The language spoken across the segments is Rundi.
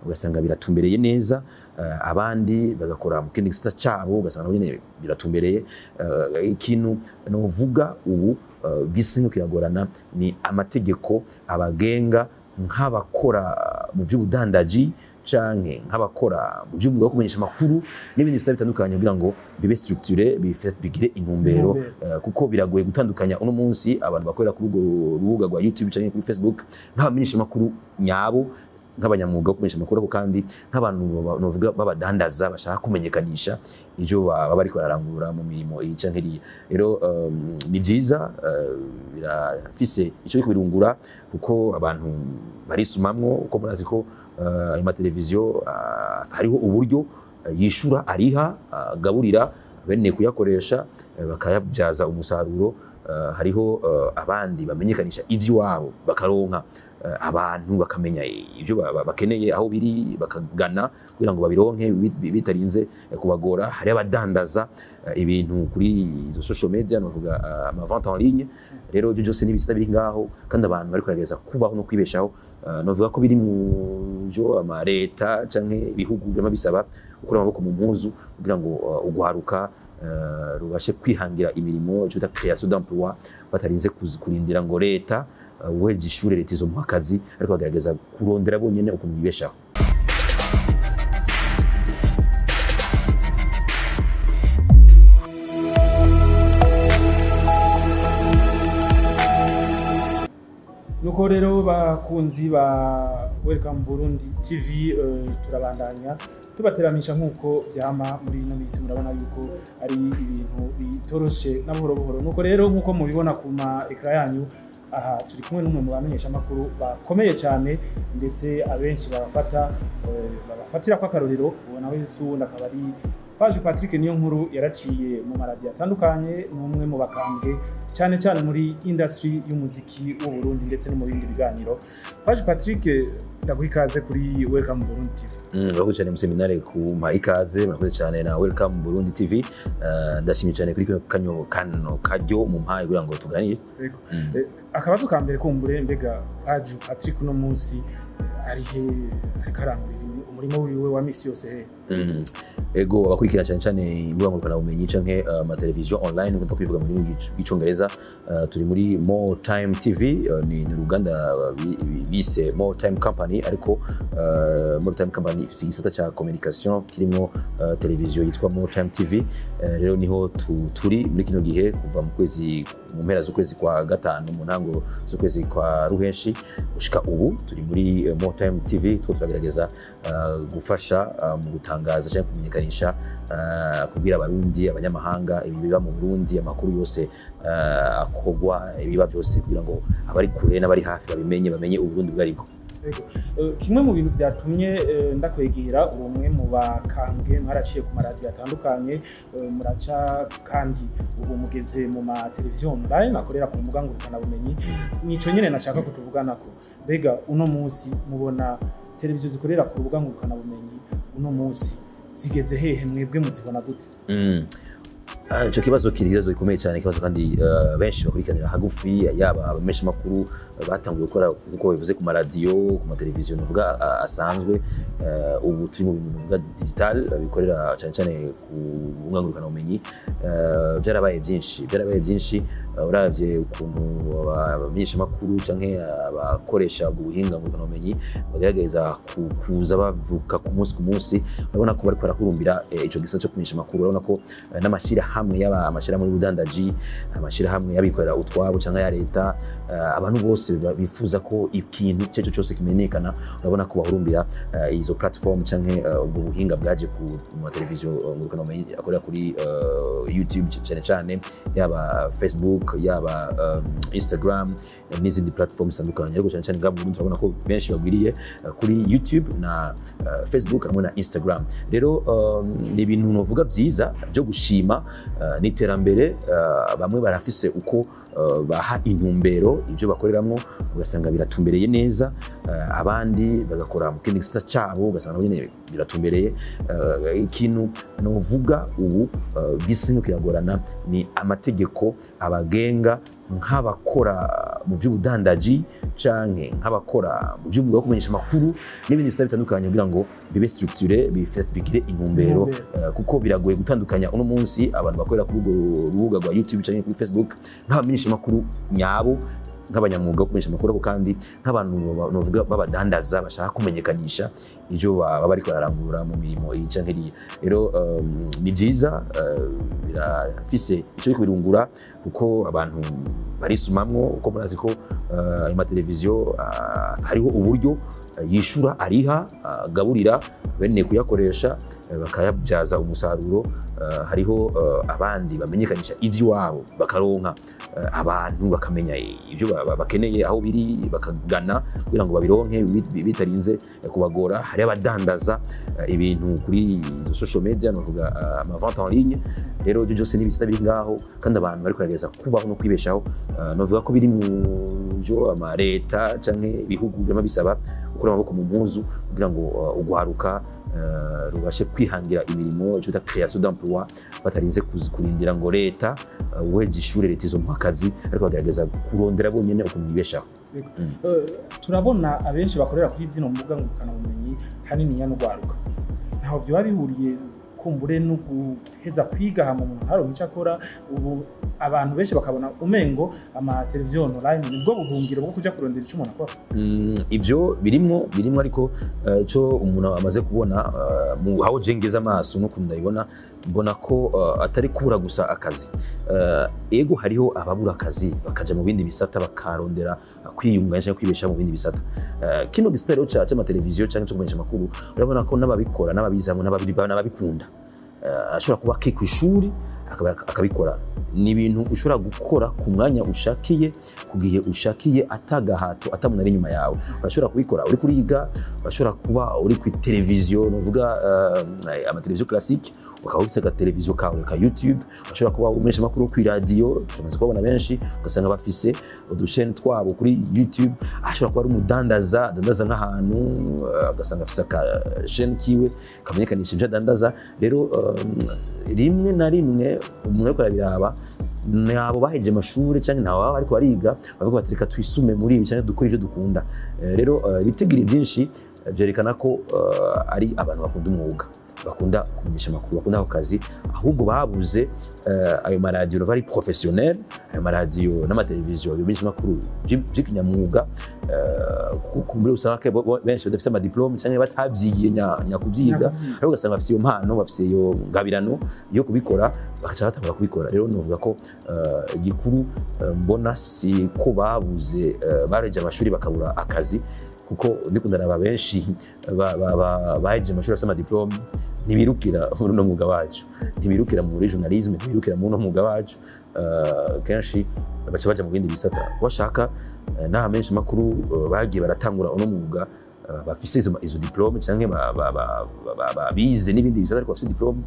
ugasanga biratumbereye neza eh, abandi bagakora mu kindi gisata cabo ugasanga nabo nyene biratumbereye Eh, ikintu novuga ubu eh, gisa nko kiragorana ni amategeko abagenga nk'abakora mu by'ubudandaji canke nk'abakora mu by'umwuga wo kumenyesha amakuru n'ibindi bisata bitandukanye kugira ngo bibe structure bife- bigire intumbero Intumbero. eh, kuko biragoye gutandukanya uno munsi abantu bakorera kuri urwo rubuga rwa YouTube canke kuri Facebook nk'abamenyesha amakuru nyabo nk'abanyamwuga wo kumenyesha amakuru ariko kandi nk'abantu baba- novuga b'abadandaza bashaka kumenyekanisha ibyo baba bariko bararangura mu mirimo iyi canke iriya rero um, ni byiza eh, birafise ico biriko birungura kuko abantu barisumamwo uko murazi ko eh, ayo mateleviziyo ah, hariho uburyo eh, yishura ariha agaburira bene kuyakoresha eh, bakayabyaza umusaruro eh, hariho eh, abandi bamenyekanisha ivy'iwabo bakaronka eh, abantu bakamenya ibyo ba- ba- bakeneye aho biri bakagana kugira ngo babironke bi- bitarinze eh, kubagora hari abadandaza eh, ibintu kuri izo social media novuga eh, ama vente en ligne rero ibyo byose n'ibisita biri ngaho kandi abantu bari kugerageza kubaho no kwibeshaho Eh, novuga ko biri mu byo ama leta canke ibihugu birimo bisaba gukura amaboko mu mpuzu kugira ngo eh, ugwaruka eh, rubashe kwihangira imirimo icyo bita création d'emploi batarinze kuzi- kurindira ngo leta uh, weje ishure leta izomuha akazi ariko bagerageza kurondera bonyene ukuntu bibeshaho nuko rero bakunzi ba welcome burundi tv eh, turabandanya tubateramisha nk'uko vyama muri ino minsi murabona yuko ari ibintu bitoroshe na buhoro buhoro nuko rero nk'uko mubibona ku ma ekra yanyu aha turi kumwe n'umwe mu bamenyesha amakuru bakomeye cyane ndetse abenshi babafata eh, babafatira ko akarorero ubona wese uwundi akaba ari Paji Patrick niyo nkuru yaraciye mu maradiyo atandukanye ni umwe mu bakambwe cyane cyane muri industry y'umuziki w'u Burundi ndetse no mu bindi biganiro Paji Patrick ndaguha ikaze kuri Welcome Burundi TV Mm, murakoze cyane mu seminare kumpa ikaze murakoze cyane na welcome Burundi TV Eh, ndashimye cyane kuri kino kanyo kano karyo mu mpaye kugira ngo tuganire Yego. Mm. Eh, akabazo ka mbere kumbure mbega Paji Patrick uno munsi eh, ari he ariko arangurira umurimo wiwe wa misi yose he Mm. ego abakurikira cyane cyane imbuga ngurukanabumenyi canke uh, amateleviziyo online nkunda kubivuga mu rurimi rw'ic- rw'icongereza uh, turi muri more time tv uh, ni, ni uruganda uh, bi- bi- bise more time company ariko uh, more time company ifite igisata ca communication kirimo uh, televiziyo yitwa more time tv uh, rero niho tu, turi muri kino gihe kuva mu kwezi mu mpera z'ukwezi kwa gatanu mu ntango z'ukwezi kwa ruhenshi gushika ubu turi muri uh, more time tv two turagerageza uh, gufasha uh, mu gutangaza cyangwa kumenyekanisha uh, kubwira abarundi abanyamahanga ibi biba mu burundi amakuru yose uh, akorwa ibiba byose kugira ngo abari kure n'abari hafi babimenye bamenye uburundi bwo aribwo Yego. Eh, kimwe mu bintu byatumye eh, ndakwegera uri umwe mu bakambwe mwaraciye ku maradiyo atandukanye eh, muraca kandi ubu mugeze mu mateleviziyo online akorera ku mbuga ngurukanabumenyi nico nyene nashaka kutuvuganako mbega uno munsi mubona televiziyo zikorera ku rubuga ngurukanabumenyi uno munsi zigeze hehe mwebwe muzibona gute Mm. Ah, ico kibazo kiri ikibazo gikomeye cyane ikibazo kandi uh, benshi bakurikiranira hagufi yaba abamenyesha makuru batanguye gukora nkuko bivuze ku maradiyo ku mateleviziyo nuvuga uh, asanzwe uh, ubu turi mu bintu nuvuga digital uh, bikorera cyane cyane ku ngangurukana bumenyi uh, byarabaye byinshi byarabaye byinshi uh, uravye ukuntu abamenyesha makuru canke abakoresha ubwo buhinga ngurukana bumenyi bagerageza ku- kuza bavuka ku munsi ku munsi urabona ko bariko barahurumbira eh, ico gisata cyo kumenyesha makuru urabona ko eh, n'amashyirahamwe yaba amashyirahamwe y'ubudandaji amashyirahamwe y'abikorera utwabo cyangwa ya leta eh, abantu bose ba- bifuza ko ikintu icyo ari cyo cyose kimenyekana urabona ko bahurumbira eh, izo platform cyangwa eh, ubwo buhinga bwaje ku mateleviziyo eh, ngurukanabumenyi akorera kuri eh, youtube cyane cyane yaba facebook yaba um, instagram eh, n'izindi platform zitandukanye ariko cyane cyane ngaha mu Burundi urabona ko benshi bagwiriye eh, kuri youtube na eh, facebook hamwe na instagram rero um, ni ibintu novuga byiza byo gushima uh, n'iterambere uh, bamwe barafise uko uh, baha intumbero ibyo bakoreramo ugasanga biratumbereye neza uh, abandi bagakora mu kindi gisata cyabo ugasanga nabo nyine biratumbereye uh, ikintu novuga ubu uh, gisa nko kiragorana ni amategeko abagenga nk'abakora mu by'ubudandaji canke nk'abakora mu by'umwuga wo kumenyesha amakuru n'ibindi bisata bitandukanye kugira ngo bibe structure bife- bigire intumbero Intumbero. eh, kuko biragoye gutandukanya uno munsi abantu bakorera kuri urwo rubuga rwa youtube canke kuri facebook nk'abamenyesha amakuru nyabo nk'abanyamwuga wo kumenyesha amakuru ariko kandi nk'abantu baba- novuga b'abadandaza bashaka kumenyekanisha ibyo baba bariko bararangura mu mirimo iyi canke iriya rero um, ni byiza uh, birafise icyo biriko birungura kuko abantu barisumamwo uko murazi ko uh, ayo mateleviziyo uh, hariho uburyo uh, yishura ariha agaburira bene kuyakoresha uh, bakayabyaza umusaruro uh, hariho uh, abandi bamenyekanisha ivy'iwabo bakaronka uh, abantu bakamenya ibyo ba- ba- bakeneye aho biri bakagana kugira ngo babironke bit- bitarinze eh, kubagora hari abadandaza eh, ibintu kuri izo social media novuga uh, amavente en ligne rero ibyo byose n'ibisata biri ngaho kandi abantu bari kugerageza kubaho no kwibeshaho uh, novuga ko biri mu byo ama leta canke ibihugu byama bisaba gukura amaboko mu mpuzu kugira ngo uh, ugwaruka uh, rubashe kwihangira imirimo icyo bita création d'emploi batarinze kuzi- kurindira ngo leta uh, uweje ishure leta izomuha akazi ariko bagerageza kurondera bonyene ukuntu bibeshaho Eh, turabona abenshi bakorera kuri zino mbuga ngurukanabumenyi hanini ya n'urwaruka ntaho byaba bihuriye kumbure no guheza kwiga hama umuntu ntaronke icyo akora ubu abantu benshi bakabona umengo amateleviziyo online nibwo buhungiro bwo kuja kurondera icyo umuntu akora Mm, ibyo birimwo birimwo ariko eh, icyo umuntu amaze kubona eh, mu aho jengeza amaso n'ukuntu ndabibona mbona ko eh, atari kubura gusa akazi Eh, ego hariho ababura akazi bakaja mu bindi bisata bakarondera eh, kwiyunganya cyangwa kwibeshaho mu bindi bisata Eh, kino gisata rero ca- c'amateleviziyo cyangwa cyo kumenyesha amakuru urabona ko n'ababikora n'ababizamwe n'ababi- n'ababikunda Eh, ashobora kuba ke ku ishuri akaba- akabikora ni ibintu ushobora gukora ku mwanya ushakiye ku gihe ushakiye atagahato atamuntu ari inyuma yawe urashobora kubikora uri kuriga urashobora kuba uri ku televiziyo nuvuga uh, amateleviziyo classique ukaba ufite agateleviziyo kawe ka youtube urashobora kuba umumenyesha amakuru wo kw'iradiyo tumaze kubabona benshi ugasanga bafise udusheni twabo kuri youtube ashobora kuba ari umudandaza adandaza nk'ahantu uh, ugasanga afise akasheni kiwe kamenyekanisha ibyo adandaza rero um, rimwe na rimwe umuntu ariko arabiraba nabo baheje amashuri cyangwa nabo baba ariko bariga bavuga bati reka twisume muri ibi cyangwa dukore ibyo dukunda Eh, rero eh, ibitigiri byinshi eh, byerekana ko eh, ari abantu bakunda umwuga bakunda kumenyesha amakuru bakunda ako kazi ahubwo babuze eh, ayo maradiyo bari professionnel ayo maradiyo n'amateleviziyo bimenyesha amakuru by'i- by'ikinyamwuga eh, kuko muri usanga ke- bo- bo- benshi badafite amadiplome cyangwa batabyigiye nya- nyakubyiga ariko ugasanga bafite iyo mpano bafite iyo ngabirano yo kubikora bagaca batangura kubikora rero novuga ko eh, igikuru eh, mbona si ko babuze eh, bareje amashuri bakabura akazi kuko ndiko ndaraba benshi ba- ba- ba- bahejeje amashuri bafite amadiplome ntibirukira muri uno mwuga wacu ntibirukira muri journalisme ntibirukira muri uno mwuga wacu Eh, kenshi baca baja mu bindi bisata bashaka n'aha menshi makuru eh, bagiye baratangura uno mwuga eh, bafise izo, izo diplome canke ba- ba- ba- ba- ba- ba- bize n'ibindi bisata ariko bafise diplome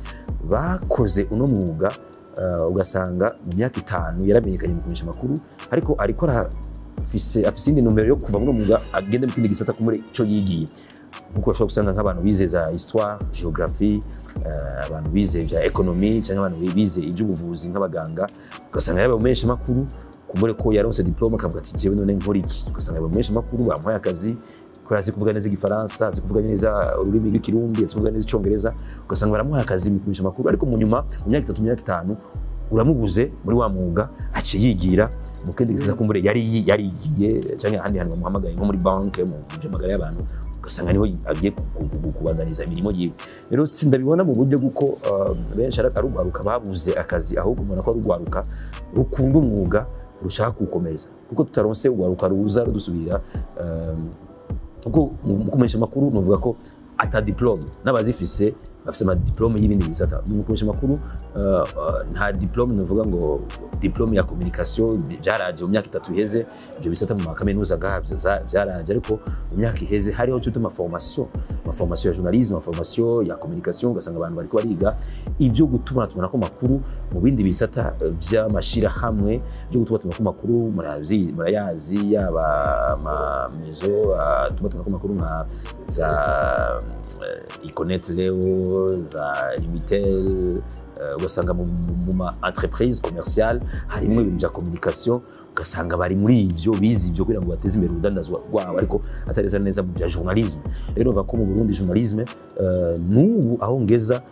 bakoze uno mwuga eh, ugasanga mu myaka itanu yaramenyekanye mu kumenyesha amakuru ariko ariko afise afise indi numero yo kuva muri uwo mwuga agende mu kindi gisata kumuri ico yigiye nkuko bashobora gusanga nk'abantu bize za histoire geographie eh, abantu bize bya economie cyangwa abantu bize iby'ubuvuzi nk'abaganga ugasanga yaba menshi makuru kumbure ko yaronse diplome akavuga ati jewe none nkora iki ugasanga yaba menshi makuru bamuhaye akazi ko azi kuvuga neza igifaransa azi kuvuga neza ururimi rw'ikirundi azi kuvuga neza icyongereza ugasanga baramuhaye akazi mu kumenyesha amakuru ariko mu nyuma mu myaka itatu mu myaka itanu uramubuze muri wa mwuga aciye yigira mu kindi gisata kumbure yari yarigiye cyangwa ahandi hantu bamuhamagaye nko muri banke mu by'amagara y'abantu ugasanga niho agiye ku- ku- ku- kubanganiza imirimo yiwe rero sindabibona mu buryo bw'uko uh, benshi ari ari urwaruka babuze akazi ahubwo mbona ko ari urwaruka rukunda umwuga rushaka kuwukomeza kuko tutaronse urwaruka ruza rudusubira um, kuko mu mu kumenyesha amakuru nuvuga ko ata diplome n'abazifise bafite amadiplome y'ibindi bisata mu kumenyesha amakuru uh, uh, nta diplome nuvuga ngo diplome ya communication byaraje mu myaka itatu iheze ibyo bisata mu makaminuza ngaha bya- byaraje ariko mu myaka iheze hariho cyo ama formation ama formation ya journalisme ama formation ya communication ugasanga abantu bariko bariga ibyo gutuma tubona ko makuru mu bindi bisata eh, vy'amashirahamwe byo gutuma tubona ko makuru murazi murayazi yaba amamezo atuma tubona ko makuru nka za eh, iconet leo za limitel eh, ugasanga mu mu- mu ma entreprise commerciale harimo ibintu bya communication ugasanga bari muri ivyo bize ivyo kugira ngo bateze imbere urudandazwa rwabo ariko atareza neza mu bya journalisme rero bava ko mu Burundi journalisme eh, n'ubu aho ngeza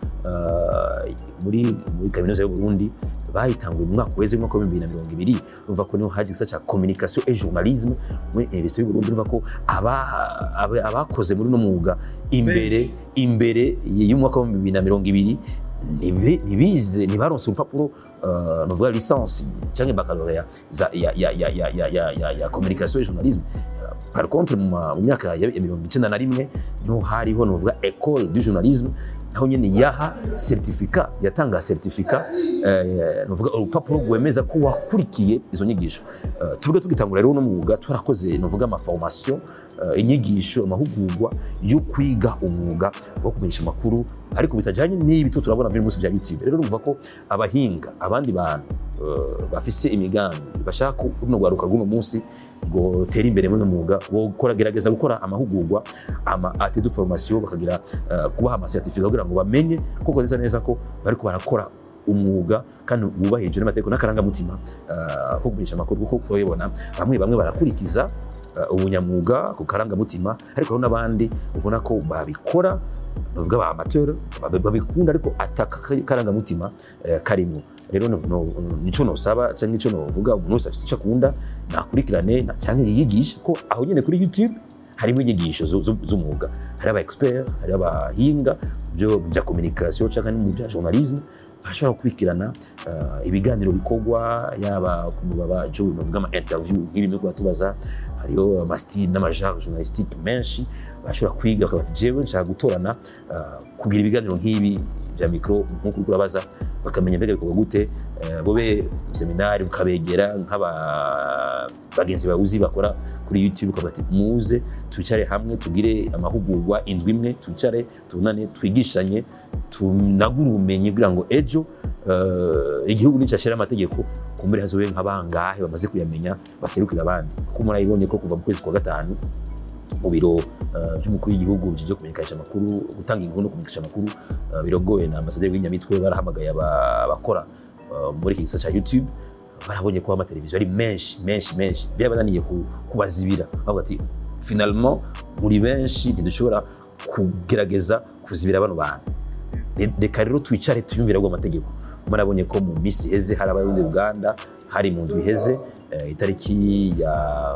eh, muri muri kaminuza y'u Burundi bayitanguye mu mwaka weze mwaka wa 2020 urumva ko niho haje igisata ca communication et journalisme muri université y'u Burundi urumva ko aba- aba- abakoze muri no mwuga imbere imbere y'umwaka wa 2020 ntibi- ntibize ntibaronse urupapuro uh, novuga licence cyangwa baccalauréat za- ya, ya, ya, ya, ya, ya, ya, ya communication et journalisme Uh, par contre mu ma- mu myaka ya ya mirongo icenda na rimwe niho hariho novuga école du journalisme naho nyene yaha certificat yatanga certificat eh, novuga urupapuro rwemeza ko wakurikiye izo nyigisho uh, tuvuge tugitangura rero no mwuga twarakoze novuga ama formation uh, inyigisho amahugurwa yo kwiga umwuga wo kumenyesha amakuru ariko bitajyanye n'ibi tu turabona biri munsi bya YouTube rero urumva ko abahinga abandi bantu uh, bafise imigambi bashaka ko runo rwaruka rw'uno munsi ngo tera imbere muri uno mwuga gukora gerageza gukora amahugurwa ama ate de formation bakagira uh, kubaha ama certificat kugira ngo bamenye koko neza neza ko bariko barakora umwuga kandi wubahirije n'amategeko n'akarangamutima uh, ko kumenyesha amakuru kuko urabibona bamwe bamwe barakurikiza uh, ubunyamwuga ku karangamutima ariko hariho n'abandi ubona ko babikora bavuga ba amateur babi- babikunda ariko ataka karangamutima eh, karimo rero no- no- nico nosaba cyangwa nico novuga umuntu wese afite icyo akunda nakurikirane na- cyangwa yiyigishe ko aho nyine kuri youtube harimo inyigisho zu- zu- z'umwuga hari aba expert hari abahinga byo bya communication cyangwa no mu bya journalisme bashobora gukurikirana uh, ibiganiro bikorwa yaba ku mubaba jo novuga ama interview nk'ibi mwe tubaza hariho amastile n'amagenre journalistique menshi bashobora kwiga bakaba bati jewe nshaka gutorana uh, kugira ibiganiro nk'ibi bya mikro nk'uko uriko urabaza bakamenya mbega bikorwa gute eh, bobe seminari ukabegera nk'aba bagenzi bawuzi bakora kuri youtube ukavuga ati muze twicare hamwe tugire amahugurwa indwi imwe twicare tubonane twigishanye tunagure ubumenyi kugira ngo ejo eh, igihugu nicyashyira amategeko kumbure hazobe nk'abangahe bamaze kuyamenya baserukira abandi kuko murayibonye ko kuva mu kwezi kwa gatanu mu biro eh, by'umukuru w'igihugu byo kumenyekanisha amakuru gutanga inkuru no kumenyekanisha amakuru eh, birongowe na ambasaderi w'inyamitwe barahamagaye aba- abakora eh, muri iki gisata cya youtube barabonye ko amateleviziyo ari menshi menshi menshi byabananiye ku- kubazibira bavuga ati finalement muri benshi ntidushobora kugerageza kuzibira bano bantu Re- reka rero twicare tuyumvire ago mategeko murabonye ko mu minsi iheze hari abarundi uganda hari mu ndwi iheze eh, itariki ya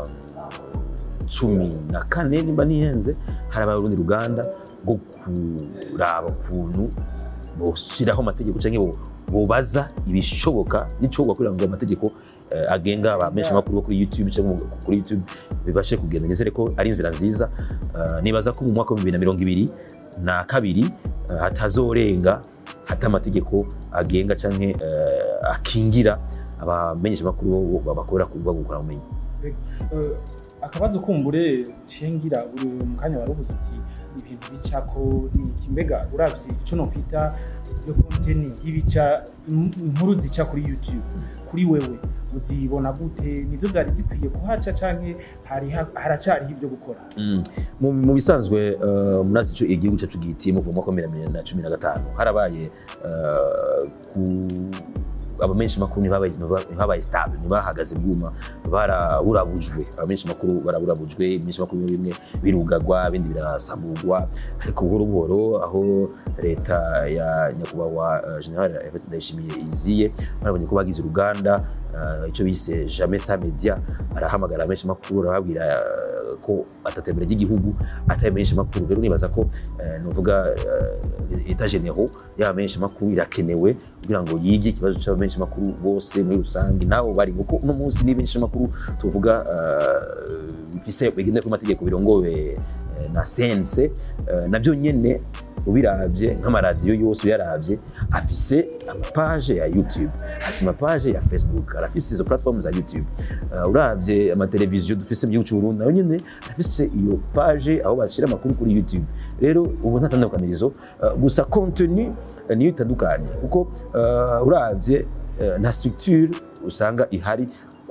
cumi na kane nimba nihenze hari abarundi ruganda bwo kuraba ukuntu boshyiraho amategeko cyangwa bo- bobaza ibishoboka n'icoboka kugira ngo amategeko eh, agenga abamenyesha amakuru bo kuri youtube cyangwa mu- kuri youtube bibashe kugenda nizere ko ari inzira nziza Eh, nibaza ko mu mwaka wa bibiri na mirongo ibiri na kabiri eh, hatazorenga hata amategeko agenga cyangwa eh, akingira abamenyesha amakuru bakorera ku rubuga ngurukanabumenyi Eh, akabazo kumbure cengira uri mu kanya warubuze uti ibintu bicako ni iki mbega uravye ico no kwita iyo konteni y'ibica im- inkuru zica kuri youtube kuri wewe uzibona gute nizo zari zikwiye kuhaca canke hari ha- haracariho ibyo gukora Mm. mu mu bisanzwe uh, munazi icyo igihugu cyacu gihitiyemo kuva mu mwaka wa bibiri na cumi na gatanu harabaye uh, ku abamenyesha makuru ntibabaye ntibabaye stable ntibahagaze bwuma baraburabujwe abamenyesha makuru baraburabujwe ibimenyesha makuru bimwe bimwe birugagwa ibindi birasamburwa ariko buhoro buhoro aho leta ya nyakubahwa uh, general Evariste Ndayishimiye iziye barabonye ko bagize uruganda uh, icyo bise jamais sans media arahamagara abamenyesha makuru arababwira uh, ko atatembera ry'igihugu atamenyesha makuru rero nibaza ko eh, nuvuga eh, etat generaux y'abamenyesha makuru irakenewe kugira ngo yige ikibazo cy'abamenyesha makuru bose muri rusange nabo bari kuko uno munsi n'ibimenyesha makuru tuvuga eh, bifise bigendera ku mategeko birongowe eh, na sense eh, nabyo nyene ubiravye nk'amaradiyo yose uyaravye afise amapaje ya youtube afise amapaje ya facebook arafise izo platform za youtube uh, uravye amateleviziyo dufise mu gihugu c'uburundi nayo nyene afise iyo page aho bashyira amakuru kuri youtube rero ubu nta tandukanirizo uh, gusa contenu uh, niyo itandukanye kuko uh, uravye uh, nta structure usanga ihari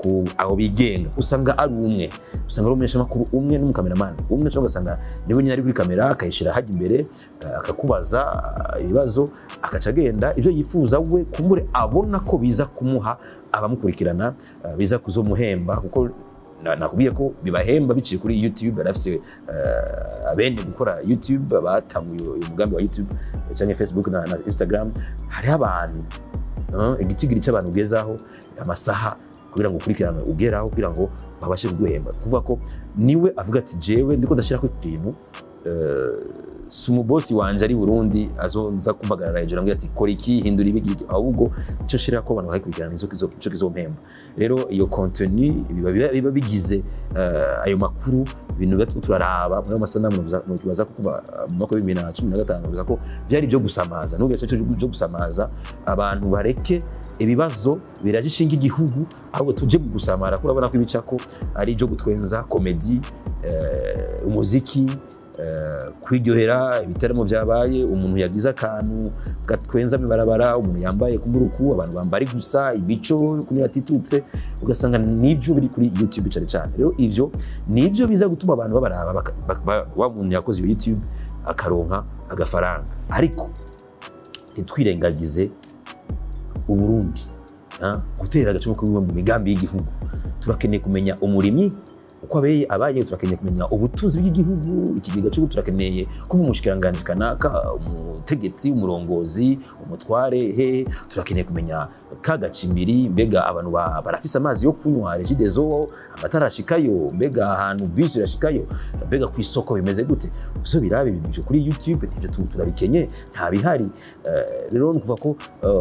ku abo bigenga usanga ari umwe usanga ari umumenyeshamakuru umwe n'umukameramani umwe cyangwa ugasanga niwe nyine ari kuri kamera akayishyira hajya imbere eh, akakubaza eh, ibibazo akaca agenda ibyo yifuza we kumbure abona ko biza kumuha abamukurikirana eh, biza kuzomuhemba kuko na- nakubwiye ko bibahemba biciye kuri youtube barafise uh, abene gukora youtube batanguye uyu mugambi wa youtube eh, canke facebook na, na instagram hariho abantu uh, igitigiri cy'abantu ugezaho amasaha kugira ngo ukurikirane ugeraho kugira ngo babashe kuguhemba kuvuga ko niwe avuga ati jewe ndiko ndashirako ikintu eh, si umubosi wanje ari i burundi azoza kumpagarara hejuru ambwira ati kora iki hindura ibi iki ahubwo icyo nshira ko abantu bakayikurikirana nizo kizo- ico kizompemba rero iyo contenu biba biba- biba bigize eh, ayo makuru ibintu biba turiko turaraba muri ayo masanamu novuza- nokibaza ko kuva eh, mu mwaka w'ibibiri na cumi na gatanu novuza ko byari ibyo gusamaza n'ubu cyo byo gusamaza abantu bareke ibibazo biraje ishinga igihugu ahubwo tuje mu gusamara kuko urabona ko ibicako ari ibyo gutwenza komedi eh, umuziki eh, kwiryohera ibitaramo byabaye umuntu yagize akantu gatwenza mu ibarabara umuntu yambaye ku muruku abantu bambari gusa ibico kunyura atitutse ugasanga nibyo biri kuri youtube cyane cyane rero ivyo nibyo biza gutuma abantu babaraba baka- bak- ba- wa muntu yakoze iyo youtube akaronka agafaranga ariko ntitwirengagize uburundi ah, gutera agacumu k'iwe mu migambi y'igihugu turakeneye kumenya umurimyi uko abeye abaye turakeneye kumenya ubutunzi bw'igihugu ikigega cy'ubu turakeneye kuba umushikiranganji kanaka umutegetsi umurongozi umutware he turakeneye kumenya ka gacimbiri mbega abantu ba- barafise amazi yo kunywa regidezo amatara ashikayo mbega ahantu bisi irashikayo mbega ku isoko bimeze gute so biraba ibintu byo kuri youtube ntibyo tu- turabikenye nta bihari Eh, rero ni ukuvuga ko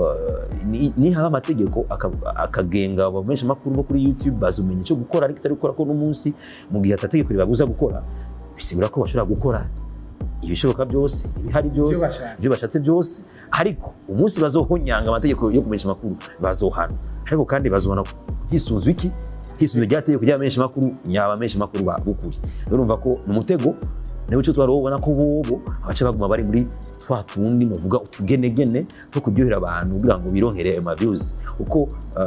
eh, ni- nihaba amategeko aka- akagenga abamenyesha makuru bo kuri youtube bazumenya icyo gukora ariko itari gukora ko n'umunsi mu gihe atategeko ribabuza gukora bisigura ko bashobora gukora ibishoboka byose ibihari byose Ibyo bashaka. ibyo bashatse byose ariko umunsi bazohonyanga amategeko yo kumenyesha amakuru bazohana ariko kandi bazohana hisunzwe iki hisunzwe rya tegeko ry'abamenyesha amakuru nyabamenyesha amakuru ba bukuri rero urumva ko ni umutego niwo cyo twari ubona ko bobo abaca baguma bari muri twa tundi novuga utugenegene two kuryohera abantu kugira ngo bironkere ayo maviews kuko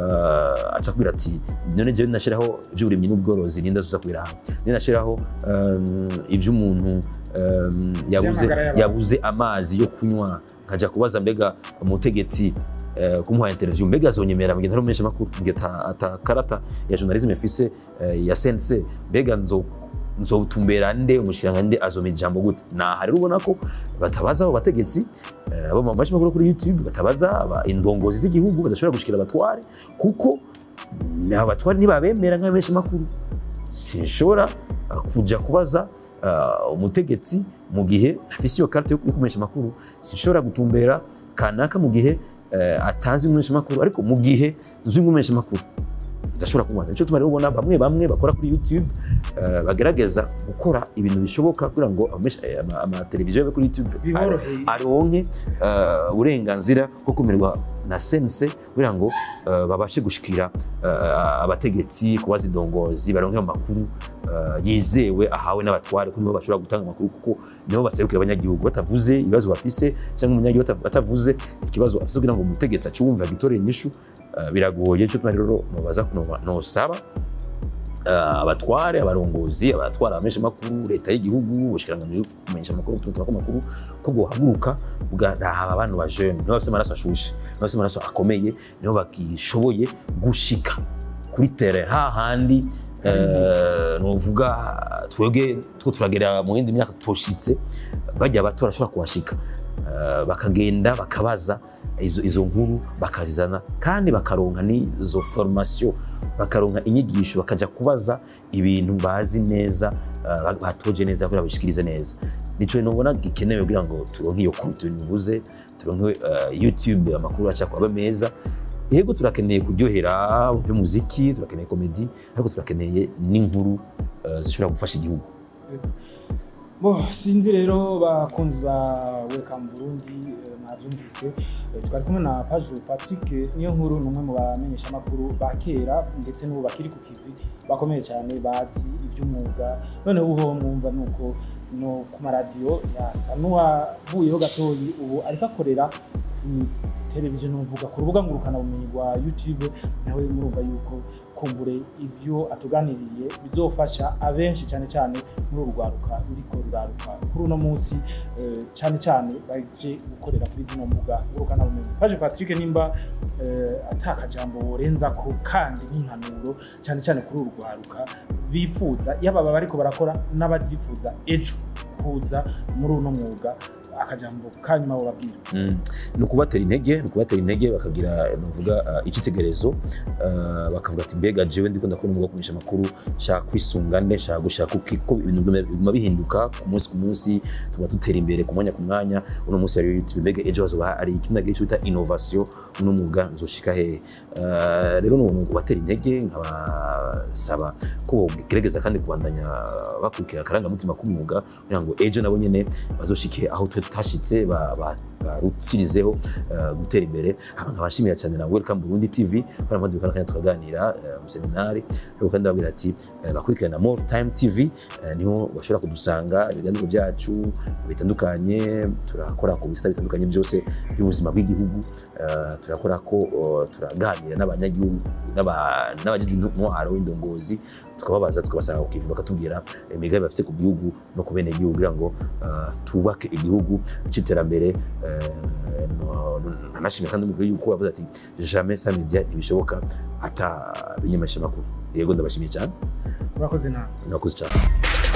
uh, aca kubwira ati none jewe nashiraho iby'uburimyi n'ubworozi ninda tuza kubiraba none nashiraho um, iby'umuntu um, yabuze Vy'amagara y'abantu. yabuze amazi yo kunywa nkajya kubaza mbega umutegetsi eh, kumuha interview mbega azonyemera mbega ntari umumenyesha makuru mbega ata- atakarata ya journalisme mfise eh, ya sense mbega nzo nzotumbera nde umushikiranga nde azoma ijambo gute naha rero ubona ko batabaza abo bategetsi eh, abo mu makuru kuri youtube batabaza aba- indongozi z'igihugu badashobora gushikira abatware kuko mm, abo batware ntibabemera nk'abamenyesha makuru sinshobora uh, kuja kubaza uh, umutegetsi mu gihe afise iyo karite yo kumenyesha amakuru sinshobora gutumbera kanaka mu gihe uh, atazi umumenyesha amakuru ariko mu gihe nzi umumenyesha amakuru ndashobora kumubaza nicyo tuma rero ubona bamwe bamwe bakora kuri youtube uh, bagerageza gukora ibintu bishoboka kugira ngo amamesha- eh, ama- amateleviziyo yo kuri youtube biboroheye aronke uh, uburenganzira bwo kumererwa na sense kugira ngo uh, babashe gushikira uh, abategetsi kubaza indongozi baronke amakuru uh, yizewe ahawe n'abatware ko nibo bashobora gutanga amakuru kuko nibo baserukira abanyagihugu batavuze ibibazo bafise cyangwa umunyagihugu ata- atavuze ikibazo afise kugira ngo umutegetsi acyumve agitorere inyishu uh, biragoye cyo tuma rero nobaza no- nosaba uh, abatware abarongozi abatwara abamenyesha amakuru leta y'igihugu ubushikiranganji bwo kumenyesha amakuru gutumatumanako amakuru ko bwohaguruka bugaraba abantu ba jeune nibo bafise amaraso ashushe nibo bafise amaraso akomeye nibo bagishoboye gushika kuri tere hahandi eh, novuga twebwe two turagera mu yindi myaka toshitse bajya bato barashobora kuhashika Eh, bakagenda bakabaza izo, izo nkuru bakazizana kandi bakaronka n'izo formation bakaronka inyigisho bakaja kubaza ibintu bazi neza eh, ba- batoje neza kugira babishikirize neza nico nubona gikenewe kugira ngo turonke iyo content mvuze turonke eh, youtube amakuru aca kuba meza yego turakeneye kuryohera by'umuziki turakeneye komedi ariko turakeneye n'inkuru eh, zishobora gufasha igihugu bo sinzi rero bakunzi ba welcome burundi eh, mwavyumvise Eh, twari kumwe na paju patrick niyo nkuru ni umwe mu bamenyesha amakuru ba kera ndetse n'ubu bakiri ku kivi bakomeye cyane bazi iby'umwuga noneho uho mwumva ni uko no ku maradiyo yasa n'uwavuyeho gatoyi ubu ariko akorera ku televiziyo nuvuga ku rubuga ngurukanabumenyi rwa youtube nawe murumva yuko ko kumbure ivyo atuganiriye bizofasha abenshi cyane cyane muri uru rwaruka ruriko ruraruka kuri uno munsi eh, cyane cyane baje gukorera kuri zino mbuga ngurukanabumenyi paje patrick nimba eh, atakajambo worenza ko kandi n'impanuro cyane cyane kuri uru rwaruka bipfuza yaba baba bariko barakora n'abazifuza ejo kuza muri uno mwuga akajambo kanyuma bababwira Mm. ni ukubatera intege ni ukubatera intege bakagira nuvuga uh, icyitegererezo uh, bakavuga ati mbega jewe ndiko ndakora umwuga wo kumenyesha amakuru nshaka kwisunga nde nshaka gushaka uko ko ibintu biguma- biguma bihinduka ku munsi ku munsi tuba dutera imbere ku mwanya ku mwanya uno munsi hari youtube mbega ejo hazoba hari ikindi gihe cyita innovation uno mwuga nzoshika hehe Uh, rero ni umuntu kubatera intege nkabasaba ko bogerageza kandi kubandanya bakurikira akarangamutima k'umwuga kugira ngo ejo nabo nyene bazoshike aho twe tutashitse ba- ba- barutsirizeho uh, gutera imbere hama nkabashimira cyane na welcome burundi tv bari mpande bikana kanya tukaganira uh, mu seminari ariko kandi babwira ati uh, bakurikirana more time tv uh, niho bashobora kudusanga ibiganiro byacu bitandukanye turakora ku bisata bitandukanye byose by'ubuzima bw'igihugu uh, turakora ko uh, turaganira n'abanyagihugu n'aba- n'abagize intwaro w'indongozi tukababaza tukabasanga ku kivu bakatubwira imigambi bafite ku gihugu no ku bene igihugu kugira ngo uh, twubake igihugu cy'iterambere uh, no- no- nanashimye kandi umukuru yuko yavuze ati jamais sans media ntibishoboka ata binyemesha makuru yego ndabashimiye cyane murakoze nawe murakoze cyane